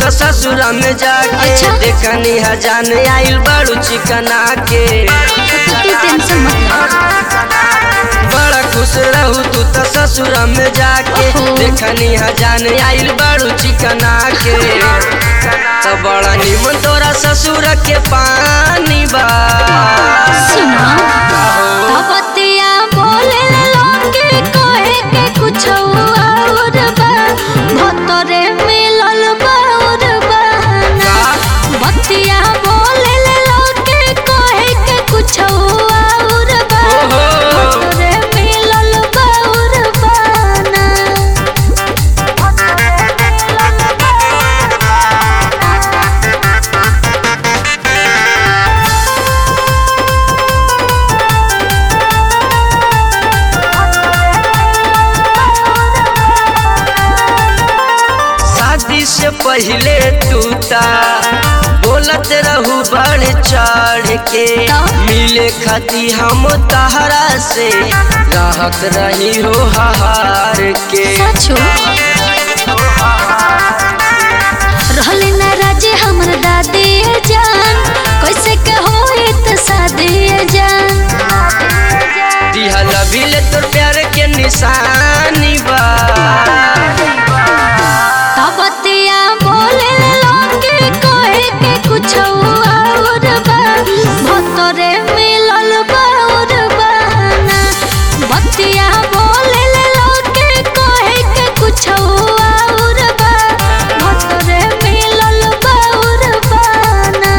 ससुर में जाके अच्छा। देखनी हजान आइल बड़ू चिकना के तो तू टेंशन मत ले बड़ा खुश रहू तू तो ससुर में जाके ओहो। देखनी हजान आइल बड़ू चिकना के तो बड़ा निमन तोरा ससुर के पानी बा सुनो आहो। तपतिया बोले लोगे कहे के कुछ और बा भतरे मिलल बाउर बहाना बतिया बोले लोगे कहे के कुछ और बा ओहो। भतरे मिलल बाउर बहाना शादी से पहले टूटा बोलत रहू बढ़ चढ़ के तो? मिले खाती हम तहरा से रहत रही हो हार के सचो रहले ना राजे हमर दादी जान कैसे के होई त शादी जान दिहल बिल तोर प्यार के निशानी बा तबतिया बोले लोगे कहे के कुछ और बा भतरे मिलल बाउर बहाना बतिया बोले लोगे कहे के कुछ और बा भतरे मिलल बाउर बहाना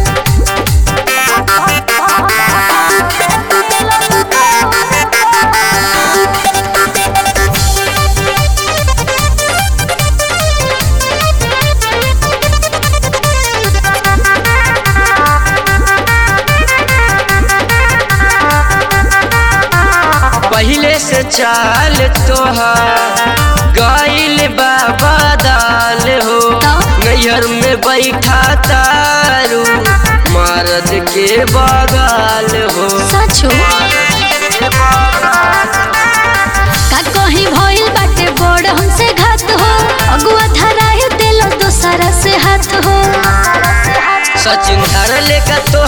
पहले से चाल तोहार गइल बाबा दाल हो तो? नैहर में बैठा तारू मर्द के बगाल हो सचो का कहीं भइल बाटे बड़ हमसे घात हो अगुआ धराए दिलो दोसरा से हाथ हो सचिन धर लेकर तो